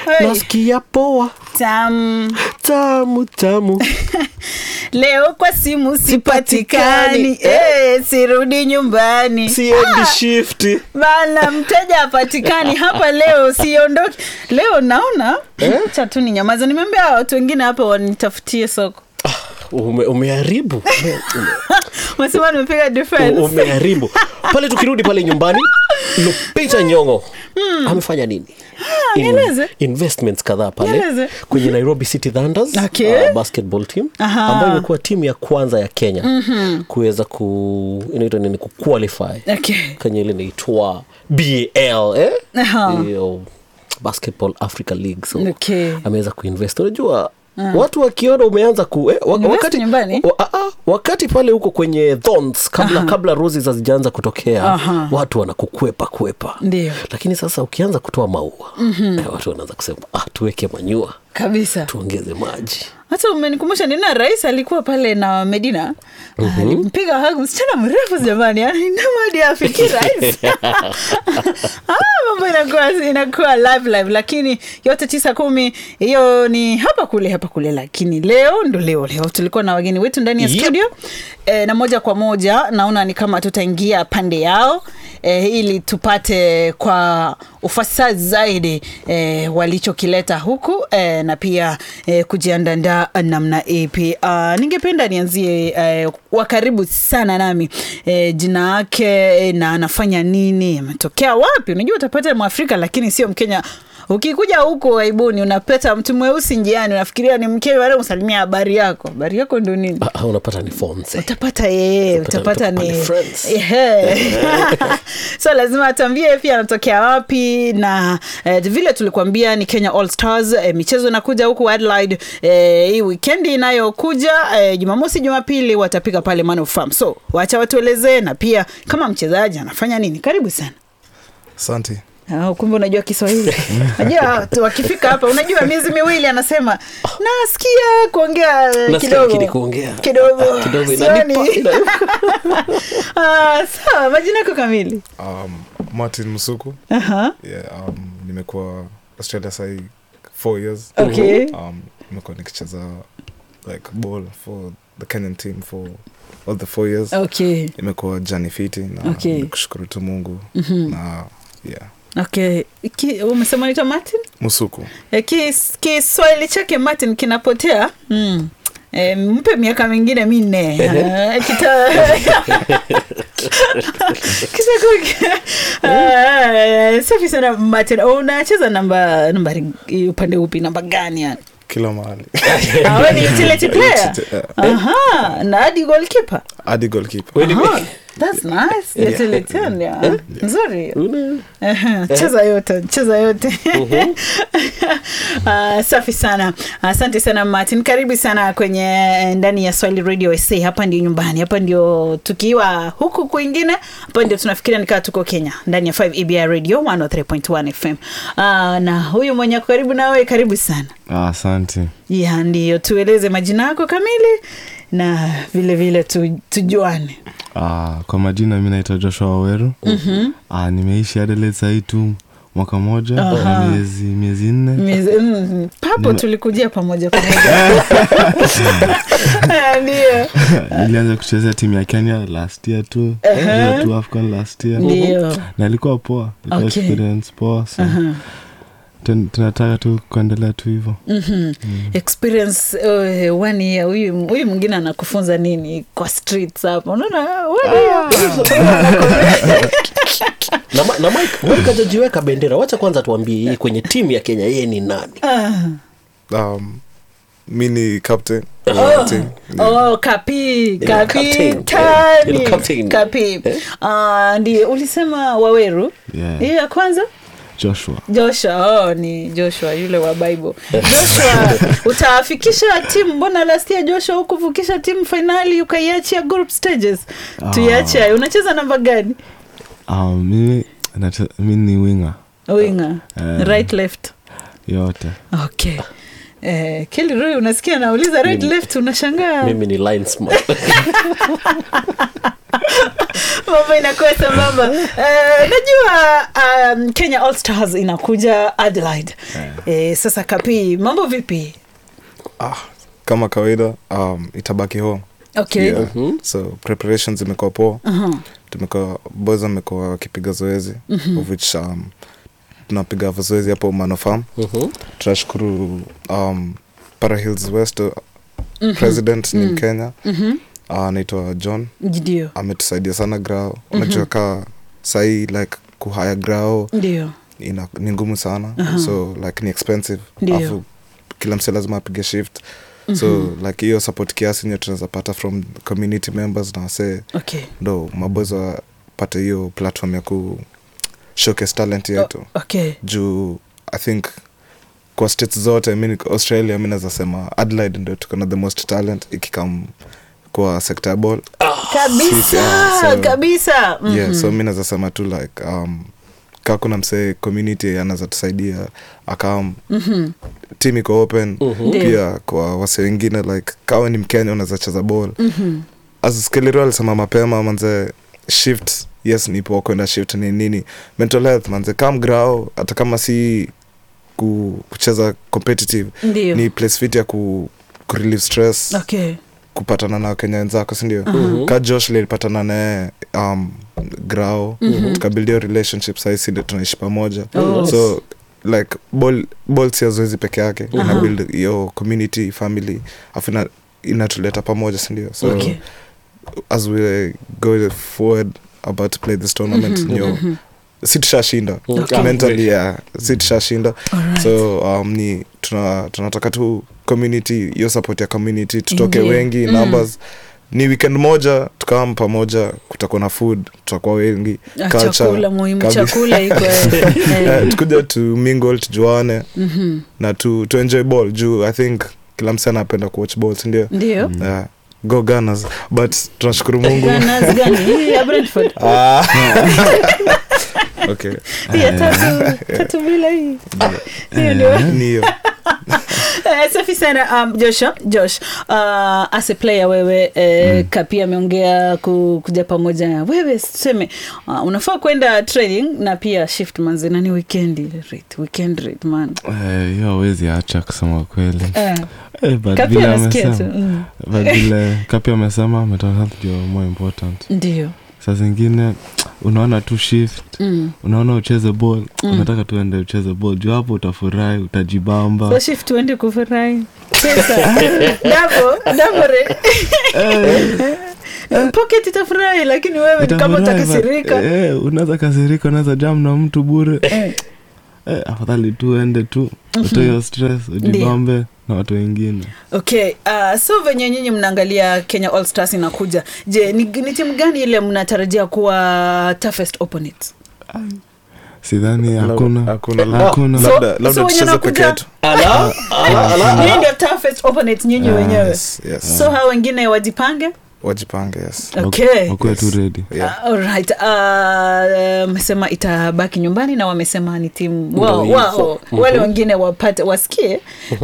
Hey. nasikia poa Tamu. tamu tamu leo kwa simu sipatikani eh, sirudi nyumbani siendi shifti bana mteja apatikani hapa leo siondoki leo naona cha tu ni nyamaza nimeambia watu wengine hapa wanitafutie soko Ume, umeharibu Ume- ume- mesema nimepiga difference umeharibu pale tukirudi pale nyumbani lupita nyongo amefanya nini In- nieleze. investments kadhaa pale Nieleze. kwenye nairobi city thunders Okay. uh, basketball team Aha. ambayo imekuwa timu ya kwanza ya kenya mm-hmm. kuweza ku inaitwa nini kuqualify okay. kwenye ile inaitwa bal eh? Aha. Hiyo basketball africa league so Okay. ameweza kuinvest unajua watu wakiona umeanza ku eh, wa, Invest wakati, nyumbani? wa, a, a, wakati pale huko kwenye thorns kabla, kabla roses hazijaanza kutokea Aha. watu wanakukwepa kwepa Ndio. lakini sasa ukianza kutoa maua mm-hmm. eh, watu wanaanza kusema ah, tuweke manyua kabisa tuongeze maji hata umenikumbusha nina rais alikuwa pale na medina mm-hmm. alimpiga hug msichana mrefu jamani yani namadi afiki rais ah, mambo inakuwa inakuwa live live lakini yote tisa kumi hiyo ni hapa kule hapa kule lakini leo ndo leo leo tulikuwa na wageni wetu ndani ya Yep. studio e, na moja kwa moja naona ni kama tutaingia pande yao e, ili tupate kwa ufasaha zaidi e, walichokileta huku e, na pia e, kujiandandaa namna ipi. Uh, ningependa nianzie e, wa karibu sana nami e, jina yake e, na anafanya nini, ametokea wapi. Unajua utapata Mwafrika lakini sio Mkenya. Ukikuja huko aibuni unapeta mtu mweusi njiani, unafikiria ni Mkenya, wale usalimia habari yako. Habari yako ndo nini? ah, ah, unapata ni fonse utapata yeye Utapata- utapata utapata ni ni friends. Ehe. so lazima atambie pia anatokea wapi na eh, vile tulikuambia ni kenya all stars eh, michezo inakuja huku adelaide eh, hii wikendi inayokuja eh, jumamosi jumapili watapiga pale Man of Farm. so wacha watuelezee na pia kama mchezaji anafanya nini karibu sana asante Ah, kumbe unajua kiswahili najua tu wakifika hapa unajua miezi miwili anasema nasikia kuongea eh, Nasikia kidogo lakini kuongea. kidogo Ah, kidogo Sioni. inanipa- inanipa. Ah, sawa majina yako kamili um, martin msuku Aha, yeah, um, nimekuwa australia sahii four years okay um, nimekuwa nikicheza like ball for the kenyan team for all the four years okay imekuwa jani fiti na Okay. nikushukuru tu mungu Mhm. na yeah okay Ki, umesema naitwa martin msuku Eh, kis- kiswahili chake martin kinapotea mm. E, mpe miaka mingine minne Eh, kita kitakuwa Ah, safi sana martin unacheza namba nambari upande upi namba gani yani kila mahali Ah, wewe ni utility player Yeah. aha na hadi goalkeeper hadi golkeeper Wewe ni- Aha, that's nice utilitarian, yeah. nzuri Una- Aha, cheza yote cheza yote Ah, safi sana asante sana martin karibu sana kwenye ndani ya swahili radio sa hapa ndio nyumbani hapa ndio tukiwa huku kwingine hapa ndio tunafikiria nikaa tuko kenya ndani ya 5 ebi radio 103.1 fm Ah, na huyu mwenye ako karibu nawe karibu sana Ah, asante ya ndiyo tueleze majina yako kamili na vile vile tu, tujuane ah, kwa majina mi naitwa joshua waweru mm-hmm. ah, nimeishi adelaide sahii tu mwaka moja na miezi miezi nne Miezi- mm, papo tulikujia pamoja pamoja Ah, ndiyo nilianza kuchezea timu ya kenya last year tu uh tu afcon last year ndiyo na ilikuwa poa ilikuwa Okay. experience poa so Aha. tun- tunataka tu kuendelea tu hivo Mhm. experience uh, one year huyu huyu mwingine anakufunza nini kwa streets hapa unaona one year. na, Ma- na mike mike hajajiweka bendera wacha kwanza tuambie hii kwenye timu ya kenya yeye ni nani um, mi ni captain wa team. Oh, kapi kapi captain. tani Eh, captain. kapi Ah, ndio ulisema waweru Yeah. hiyo ya kwanza joshua joshua oh, ni joshua yule wa bible joshua utafikisha timu mbona last year joshua hukuvukisha timu fainali ukaiachia group stages tuiache hayo unacheza namba gani ah, mimi nache- mi ni winga winga Eh. right left yote okay Eh, Kelly Roy unasikia nauliza right Mimi- left unashangaa mimi ni linesman mambo inakuwa sambamba uh, najua um, kenya all stars inakuja adelaide eh, sasa kapi mambo vipi ah, kama kawaida um, itabaki home okay yeah. so preparations imekuwa poa tumekuwa boys wamekuwa wakipiga zoezi of which um, tunapiga zoezi hapo manofam Mhm. tunashukuru um, para hills west uh, president ni mkenya Mhm. uh, anaitwa john ndio ametusaidia sana grao unajua kaa sahii like kuhaya grao ndio ina, ni ngumu sana so like ni expensive Ndio. Alafu kila mse lazima apige shift so like hiyo support kiasi nye tunaweza pata from community members na wasee okay ndo maboys wapate hiyo platform ya ku showcase talent yetu O- okay juu i think kwa states zote mi niko australia mi naweza sema adelaide ndo tuko na the most talent ikikam kwa sector ya ball kabisa Sisi, ah, so- kabisa Mhm. yeah so mi naweza sema tu like um, kaa kuna msee community anaweza tusaidia akam Mhm. team iko open Mhm. Ndio. pia kwa wase wengine like kawe ni mkenya unaweza cheza ball Mhm. as skeliro alisema mapema manze shift yes nipo kwenda shift ni nini mental health manze kam grao hata kama si ku, kucheza competitive ndio ni place fit ya ku, ku relieve stress okay kupatana na wakenya wenzako sindio Mhm. ka josh lilipatana naye um, grao tukabildio relationship saisi ndio tunaishi pamoja Oh. so like ball, ball si ya zoezi peke yake Aha. ina build hiyo community family afu ina- inatuleta pamoja sindio so okay as we go forward about to play this tournament nyo si tushashinda Okay. mentally yeah, si tushashinda Alright. so um, ni tuna, tunataka tu community hiyo support ya community tutoke Ingie. wengi Mm. numbers ni weekend moja tukawam pamoja kutakuwa na food tutakuwa wengi Ah, culture, chakula muhimu kabisa. chakula iko eh. Eh, tukuja tu mingle tujuane Mhm. na tu, tu enjoy ball juu i think kila msee anapenda kuwatch ball sindio ndio yeah. go Gunners. but tunashukuru mungu Gunners gani hii ya brentford Ah. okay Hii ya tatu tatu bila hii hiyo ndio ni hiyo Eh, safi sana um, josh josh uh, as a player wewe eh, mm. kapi ameongea ku, kuja pamoja wewe tuseme uh, unafaa kwenda training na pia shift manze nani weekend rate weekend rate man Eh, hiyo awezi acha kusema kweli eh, Eh, but kapi vile anasikia tu amesema mm. but vile kapi amesema mental health ndio more important ndio saa zingine unaona tu shift mm. unaona ucheze ball Mm. unataka tuende ucheze ball juu hapo utafurahi utajibamba so shift uende kufurahi pesa dabo dabore pocket itafurahi lakini wewe ni kama Utafurahi, utakasirika but, eh, unaweza kasirika unaweza jam na mtu bure Eh, eh, afadhali tu ende tu utoe hiyo stress ujibambe na watu wengine okay uh, so venye nyinyi mnaangalia kenya all stars inakuja je ni, ni timu gani ile mnatarajia kuwa toughest opponent sidhani hakuna hakuna hakuna So- labda labda so wenye tucheze nakuja- peke yetu ala ala ala Nyinyi ndio toughest opponent nyinyi wenyewe yes, yes. so hawa wengine wajipange wajipange yes okay wakuwe tu redi yeah. Uh, alright uh, wamesema itabaki nyumbani na wamesema ni timu wao hivyo. wao wale wengine wapate wasikie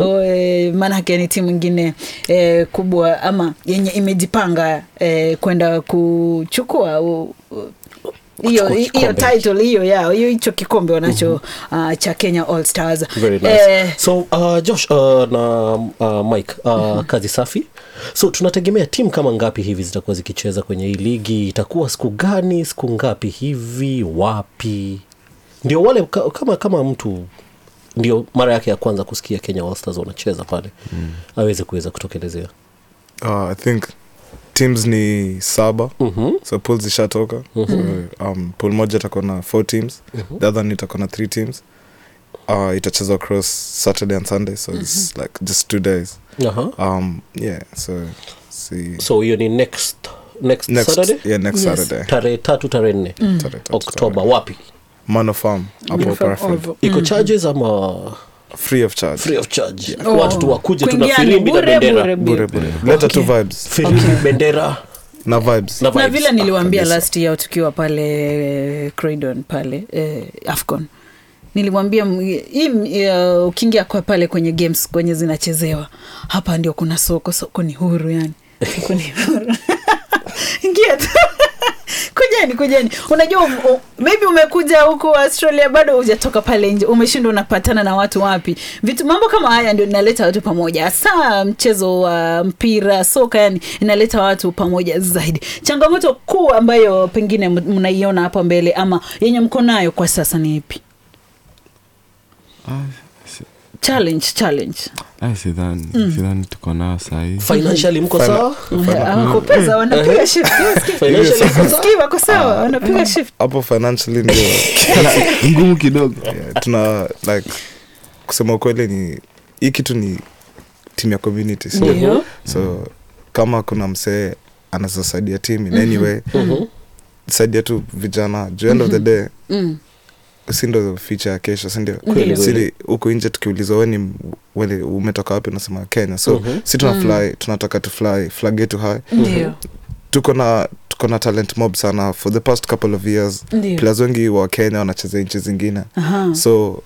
uh maanake ni timu ingine eh, kubwa ama yenye imejipanga eh, kwenda kuchukua u- u- hiyo Kuchukua hiyo kikombe. title hiyo yao hiyo hicho kikombe wanacho uh, cha kenya all stars very nice Eh, so uh, josh uh, na uh, mike uh, kazi safi so tunategemea timu kama ngapi hivi zitakuwa zikicheza kwenye hii ligi itakuwa siku gani siku ngapi hivi wapi ndio wale ka- kama kama mtu ndio mara yake ya kwanza kusikia kenya All Stars wanacheza pale mm. aweze kuweza kutokelezea uh, i think teams ni saba mm-hmm. so pool zishatoka so, um, pool moja itakuwa na four teams the other ni itakuwa na three teams uh, itachezwa across saturday and sunday so it's like just two days uh-huh. um, yeah so see so hiyo ni next next, next saturday yeah next Yes. saturday tarehe tatu tarehe nne Tarehe tatu, oktoba wapi Mano Farm hapo From Parafield. Oval. iko charges ama free of charge free of charge Oh. watu tu wakuje tu na Kuingia ni firimbi na bure, bendera bure, bure bure leta tu vibes firimbi bendera na vibes na na vibes. vile niliwambia kabisa. last year tukiwa pale eh, Croydon pale eh, afcon nilimwambia m- hii uh, ukiingia kwa pale kwenye games kwenye zinachezewa hapa ndio kuna soko soko ni huru yani soko ni huru ingia tu kwenye kujeni kujeni unajua um, um, maybe umekuja huko australia bado hujatoka pale nje umeshindwa unapatana na watu wapi vitu mambo kama haya ndio inaleta watu pamoja hasa mchezo wa mpira soka yani inaleta watu pamoja zaidi changamoto kuu ambayo pengine m- mnaiona hapa mbele ama yenye mko nayo kwa sasa ni ipi Ah, si- challenge challenge ah, sidhani sidhani tuko nao sahii financially mko Fina- sawa wako pesa wanapiga shift financially mko sawa Sikii wako sawa wanapiga shift hapo financially ndio ngumu kidogo yeah, tuna like kusema ukweli ni hii kitu ni timu ya community si Ndio. so kama kuna msee anaweza saidia team in any way Mhm. saidia tu vijana juu end of the day Mm. si ndo ficha ya kesho sindio Kweli, sili huku nje tukiulizwa weni wele umetoka wapi unasema kenya so Mhm. si tuna fly tunataka tu fly flag yetu high ndio tuko na tuko na talent mob sana for the past couple of years ndio players wengi wa kenya wanacheza nchi zingine Aha. so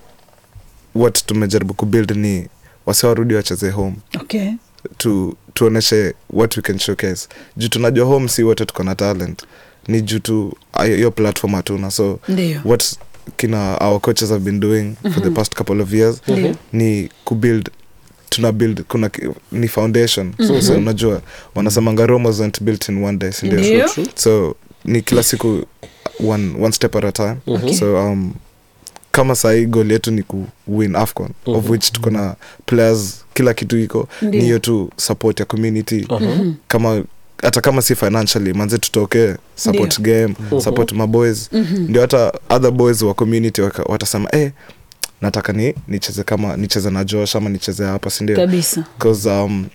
what tumejaribu kubuild ni wasiwarudi wacheze home okay tu tuoneshe what we can showcase juu tunajua home si wote tuko na talent ni juu tu ayo- hiyo platform hatuna so ndio what kina our coaches have been doing for the past couple of years ndio ni kubuild tuna build kuna ki- ni foundation so, so unajua wanasemanga rome wasn't built in one day sindio Ndio. True. so ni kila siku one, one step at a time Okay. so um, kama sahii gol yetu ni ku win afcon of which tuko na players kila kitu iko Ndio. ni hiyo tu support ya community Aha. kama hata kama si financially manze tutokee support game support maboys ndio hata other boys wa community waka- watasema eh, nataka ni nicheze kama nicheze na josh ama nicheze hapa sindio kabisa because um,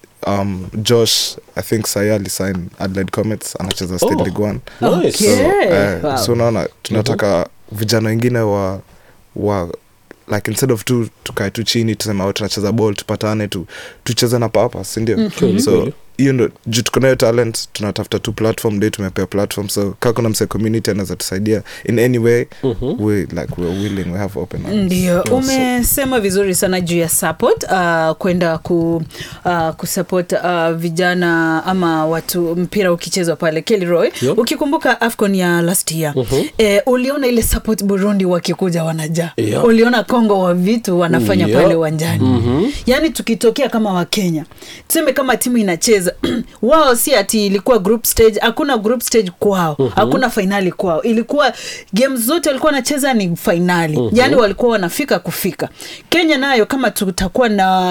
um, josh i think sahi alisign adelaide comets anacheza state Oh. league one Nice. Okay. eh, Wow. so unaona tunataka vijana wengine wa wa like instead of tu tukae tu chini tuseme "Oh, tunacheza ball tupatane tu tucheze na papa sindio Kweli, so kweli. hiyo ndo juu tuko nayo talent tunatafuta tu platform day tumepea platform so kaa kuna mse community anaweza tusaidia in any way Mhm. we like we're willing we have open arms. ndio umesema vizuri sana juu ya support uh, kwenda ku, uh, kusupport uh, vijana ama watu mpira ukichezwa pale kelroy Yep. ukikumbuka afcon ya last year Mhm. eh, uliona ile support burundi wakikuja wanajaa Yep. uliona kongo wa vitu wanafanya Yep. pale uwanjani Mhm. yaani tukitokea kama wakenya tuseme kama timu inacheza wao si ati ilikuwa group stage hakuna group stage kwao hakuna fainali kwao ilikuwa game zote walikuwa wanacheza ni fainali yaani walikuwa wanafika kufika kenya nayo kama tutakuwa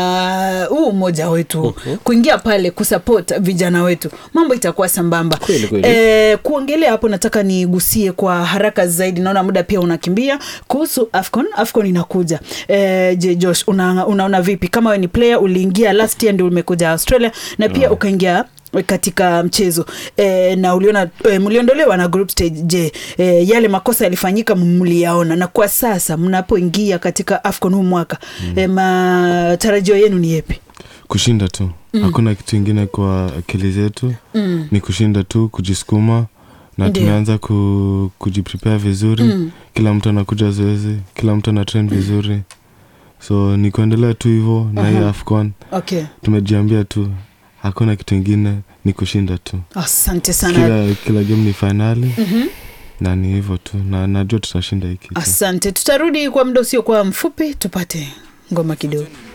na huu umoja wetu kuingia pale kusupport vijana wetu mambo itakuwa sambamba Kweli, kweli. Eh, kuongelea hapo nataka nigusie kwa haraka zaidi naona muda pia unakimbia kuhusu afcon afcon inakuja eh, je josh una, unaona vipi kama we ni player uliingia last year ndio umekuja australia na pia ukaingia katika mchezo e, na uliona e, mliondolewa na group stage je e, yale makosa yalifanyika mliyaona na kwa sasa mnapoingia katika afcon huu mwaka mm. e, matarajio yenu ni yepi kushinda tu hakuna kitu ingine kwa akili zetu mm. ni kushinda tu kujisukuma na Ndio. tumeanza ku, kujiprepare vizuri Mm. kila mtu anakuja zoezi kila mtu ana train vizuri so ni kuendelea tu hivo na hii Aha. afcon okay tumejiambia tu hakuna kitu ingine ni kushinda tu asante sana kila, kila game ni fainali Mhm. na ni hivyo tu na najua tutashinda hii kitu asante tutarudi kwa muda usiokuwa mfupi tupate ngoma kidogo